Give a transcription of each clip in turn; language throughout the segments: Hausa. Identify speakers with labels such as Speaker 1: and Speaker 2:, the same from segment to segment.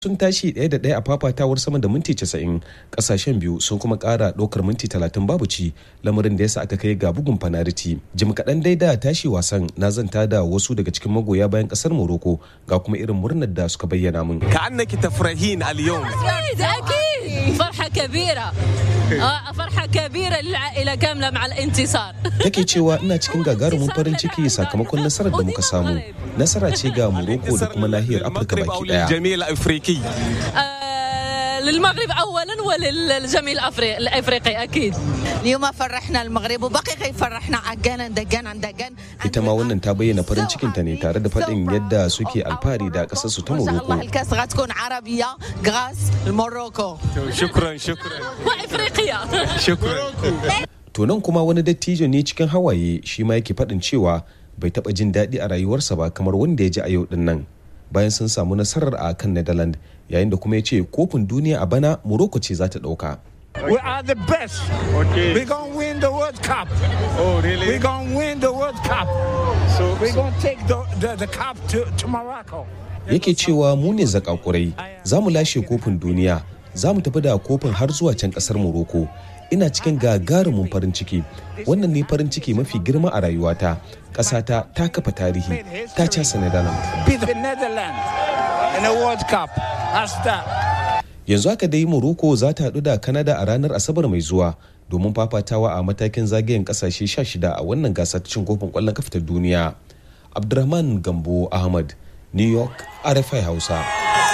Speaker 1: sun tashi ɗaya da ɗaya a fafatawar sama da minti 90 ƙasashen biyu sun kuma ƙara ɗaukar minti 30 babu ci lamarin da yasa aka kai ga bugun fanariti jim kaɗan dai da tashi wasan na zanta da wasu daga cikin magoya bayan ƙasar morocco ga kuma irin murnar da suka bayyana min
Speaker 2: كأنك تفرحين اليوم
Speaker 3: أكيد أكيد فرحة كبيرة آه، فرحة كبيرة للعائلة كاملة مع الانتصار
Speaker 1: take cewa ina cikin gagarumin farin ciki sakamakon nasarar da muka samu nasara ce ga morocco da kuma nahiyar afirka
Speaker 2: المغرب أو
Speaker 1: baki daya
Speaker 2: للجميع الأفريقي
Speaker 3: آه، للمغرب أولا وللجميع الأفريقي الأفريقي أكيد
Speaker 4: اليوم فرحنا المغرب وبقي يفرحنا عقانا دقانا دقان
Speaker 1: ita ma wannan ta bayyana farin cikinta ne tare da faɗin yadda suke alfahari da ƙasarsu ta
Speaker 4: ان شاء الله
Speaker 1: morocco
Speaker 4: الكاس غتكون عربيه غاس الموروكو
Speaker 2: شكرا شكرا
Speaker 3: وإفريقيا
Speaker 2: شكرا
Speaker 1: To nan kuma wani dattijo ne cikin hawaye shi ma yake faɗin cewa bai taɓa jin daɗi a rayuwarsa ba kamar wanda ya ji a yau ɗin nan bayan sun samu nasarar a kan Netherlands yayin da kuma ya ce kofin duniya a bana Morocco ce za ta ɗauka.
Speaker 5: We are the best.
Speaker 2: Okay.
Speaker 5: We're going to win the World Cup.
Speaker 2: Oh, really?
Speaker 5: We're going to win the World Cup.
Speaker 2: So,
Speaker 5: We're going to take the, the, the cup to, to Morocco.
Speaker 1: Yake cewa mu ne zakakurai za mu lashe kofin duniya za mu tafi da kofin har zuwa can ƙasar Morocco. Ina cikin gagarumin farin ciki wannan ne farin ciki mafi girma a rayuwata ƙasata ta kafa tarihi ta casa Netherlands.
Speaker 5: Beat the Netherlands in the World Cup. That's that.
Speaker 1: yanzu haka dai morocco za ta haɗu da canada a ranar asabar mai zuwa domin fafatawa a matakin zagayen kasashe 16 a wannan gasar cin kofin kwallon kafa ta duniya abdurrahman gambo ahmad new york rfi hausa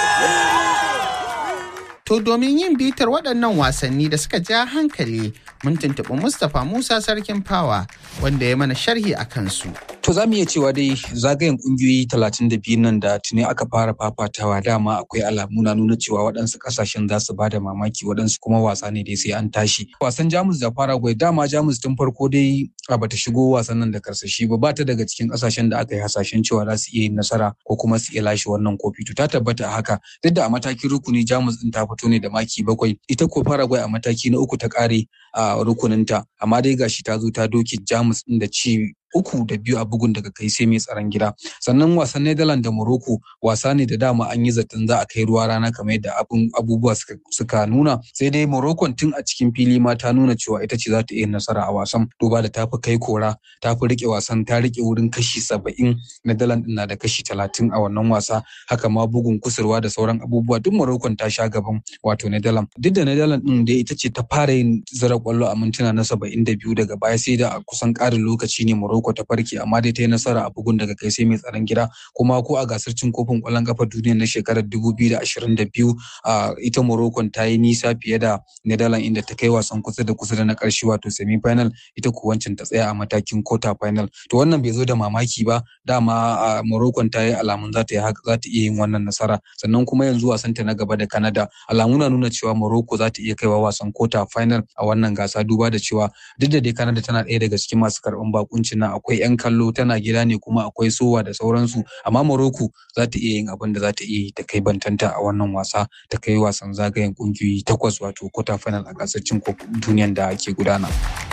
Speaker 6: To domin yin bitar waɗannan wasanni da suka ja hankali mun tuntuɓi Mustapha Musa Sarkin Fawa wanda ya mana sharhi a kansu.
Speaker 7: To za mu iya cewa dai zagayen kungiyoyi 32 nan da tuni aka fara fafatawa dama akwai alamu na nuna cewa waɗansu ƙasashen za su bada mamaki waɗansu kuma wasa ne dai sai an tashi. Wasan Jamus da Paraguay dama Jamus tun farko dai a bata shigo wasan nan da karsashi ba ba ta daga cikin ƙasashen da aka yi hasashen cewa za su iya yin nasara ko kuma su iya lashe wannan kofi. To ta tabbata a haka duk da a matakin rukuni Jamus din ta fito ne da maki bakwai ita ko Paraguay a mataki na uku ta ƙare a rukuninta amma dai gashi ta zo ta doke Jamus din da ci uku da biyu a bugun daga kai sai mai tsaron gida sannan wasan Netherlands da Morocco wasa ne da dama an yi zaton za a kai ruwa rana kamar yadda abun abubuwa suka, suka nuna sai dai Morocco tun a cikin fili ma ta nuna cewa ita ce za ta iya nasara a wasan duba da tafi kai kora tafi rike wasan ta rike wurin kashi saba'in Netherlands na da kashi talatin a wannan wasa haka ma bugun kusurwa da sauran abubuwa duk Morocco ta sha gaban wato Netherlands duk da Netherlands din da ita ce ta fara yin zira kwallo a mintuna na saba'in da biyu daga baya sai da a kusan ƙarin lokaci ne Morocco ta farke amma dai ta yi nasara a bugun daga kai sai mai tsaron gida kuma ko a gasar cin kofin ƙwallon ƙafa duniya na shekarar 2022 a ita Morocco ta yi nisa fiye da Netherlands inda ta kai wasan kusa da kusa da na ƙarshe wato semi final ita ko wancan ta tsaya a matakin quarter final to wannan bai zo da mamaki ba dama a Morocco ta yi alamun za ta yi haka za ta iya yin wannan nasara sannan kuma yanzu wasan ta na gaba da Canada alamu na nuna cewa Morocco za ta iya kaiwa wasan quarter final a wannan gasa duba da cewa duk da dai Canada tana ɗaya daga cikin masu karɓan bakuncin nan akwai 'yan kallo tana gida ne kuma akwai sowa da sauransu amma Morocco za ta iya yin abin da za ta iya yi ta kai bantanta a wannan wasa ta kai wasan zagayen kungiyoyi takwas wato quarter final a gasar cin kofin duniyan da ke gudana.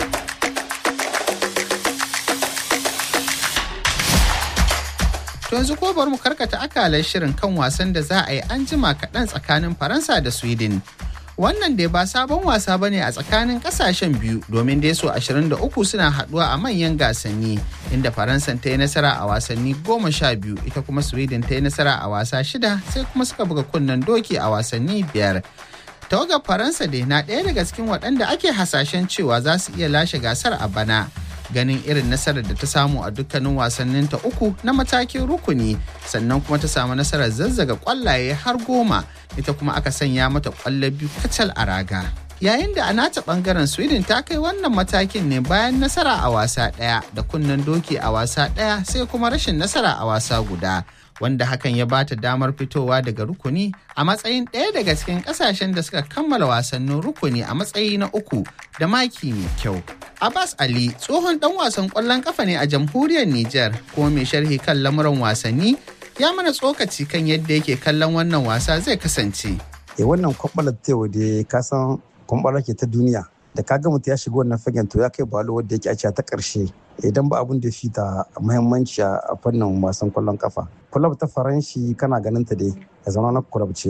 Speaker 6: To yanzu ko bari mu karkata akalar shirin kan wasan da za a yi an jima kaɗan tsakanin Faransa da Sweden. Wannan dai ba sabon wasa ba ne a tsakanin ƙasashen biyu domin dai so 23 suna haɗuwa a manyan gasanni inda Faransa ta yi nasara a wasanni goma sha biyu ita kuma Sweden ta yi nasara a wasa shida sai kuma suka buga kunnen doki a wasanni biyar. Tawagar Faransa dai na ɗaya daga cikin waɗanda ake hasashen cewa za su iya lashe gasar a bana. ganin irin nasarar da ta samu a dukkanin wasanninta uku na matakin rukuni sannan kuma ta samu nasarar zazzaga kwallaye har goma ita kuma aka sanya mata kwallo biyu kacal a raga yayin da a nata bangaren sweden ta kai wannan matakin ne bayan nasara a wasa ɗaya da kunnen doki a wasa ɗaya sai kuma rashin nasara a wasa guda wanda hakan ya bata damar fitowa daga rukuni a matsayin ɗaya daga cikin ƙasashen da suka kammala wasannin rukuni a matsayi na uku da maki mai kyau. Abbas Ali tsohon ɗan wasan ƙwallon ƙafa ne a jamhuriyar Nijar kuma mai sharhi kan lamuran wasanni ya mana tsokaci kan yadda yake kallon wannan wasa zai kasance.
Speaker 8: E wannan kwamɓalar tewa da ka san kwamɓalar ke ta duniya da ka ga mutum ya shiga wannan fagen to ya kai balo wadda yake a ta ƙarshe idan ba abun da fi ta muhimmanci a fannin wasan kwallon kafa. Kulab ta faranshi kana ganin ta dai ya zama na kulab ce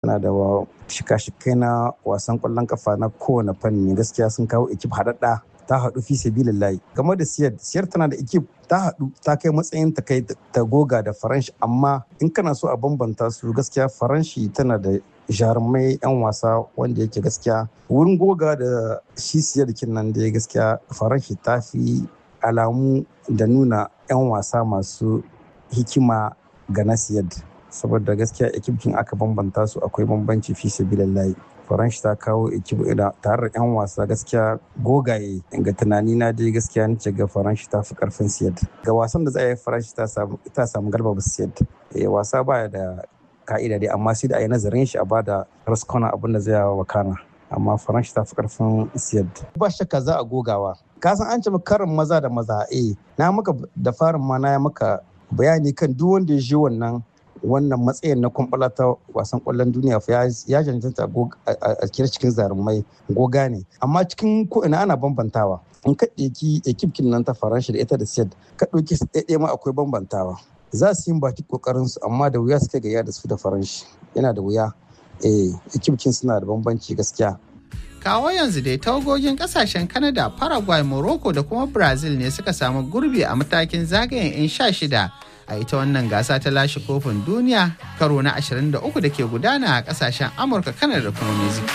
Speaker 8: tana da shika-shikai na wasan kwallon kafa na kowane fanni gaskiya sun kawo ekip haɗaɗɗa ta haɗu fi sabilillahi game da siyar siyar tana da ekip ta haɗu ta kai matsayin ta kai ta goga da faranshi amma in kana so a bambanta su gaskiya faranshi tana da jarumai 'yan wasa wanda yake gaskiya wurin goga da shi siyar nan da gaskiya faranshi ta fi alamu da nuna 'yan wasa masu hikima ga nasiyar saboda gaskiya ekipkin aka bambanta su akwai bambanci fi sabilillahi faransh ta kawo ekip tare da 'yan wasa gaskiya gogaye ga tunani na dai gaskiya nace ga faransh ta fi karfin siyad ga wasan da za a yi faransh ta samu galba ba siyad wasa baya da ka'ida dai amma sai da a yi nazarin shi a bada raskona abin da zai yawa wakana amma faransh ta fi karfin siyad ba shakka za a gogawa ka san an ce karin maza da maza eh na maka da farin ma na maka bayani kan duk wanda ya je wannan wannan matsayin na kwamfala ta wasan kwallon duniya fa ya cancanta a kira cikin zarumai goga ne amma cikin ko ina ana bambantawa in ka ɗauki ekipkin nan ta faransa da ita da siyad ka ɗauki su ɗaiɗaya ma akwai bambantawa za su yi baki kokarin su amma da wuya suka gaya da su da faranshi yana da wuya eh ekipkin suna da bambanci gaskiya
Speaker 6: kawo yanzu dai tawagogin kasashen Canada, Paraguay, Morocco da kuma Brazil ne suka samu gurbi a matakin zagayen 'yan sha shida a ita wannan gasa ta lashe kofin duniya karo na 23 da ke gudana a kasashen Amurka, Canada da kuma Mexico.